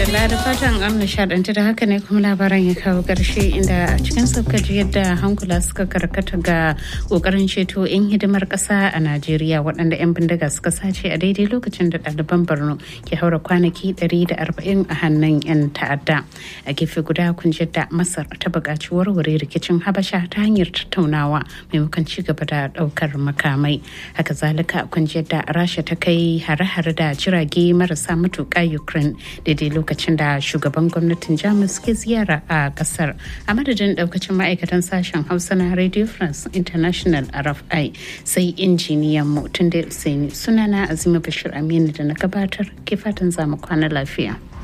madalla da fatan an nishadantu da haka ne kuma labaran ya kawo ƙarshe inda a cikin sauka ji yadda hankula suka karkata ga ƙoƙarin ceto 'yan hidimar ƙasa a najeriya waɗanda 'yan bindiga suka sace a daidai lokacin da ɗaliban borno ke haura kwanaki 140 a hannun 'yan ta'adda a gefe guda kun ji yadda masar ta buƙaci warware rikicin habasha ta hanyar tattaunawa maimakon ci gaba da ɗaukar makamai haka zalika kun ji yadda rasha ta kai hare-hare da jirage marasa matuƙa ukraine daidai lokacin da shugaban gwamnatin jamus ke ziyara a kasar a madadin daukacin ma'aikatan sashen hausa na radio france international rfi sai injiniyan mu tun da sunana azima bashir aminu da na gabatar ke fatan zamu kwana lafiya.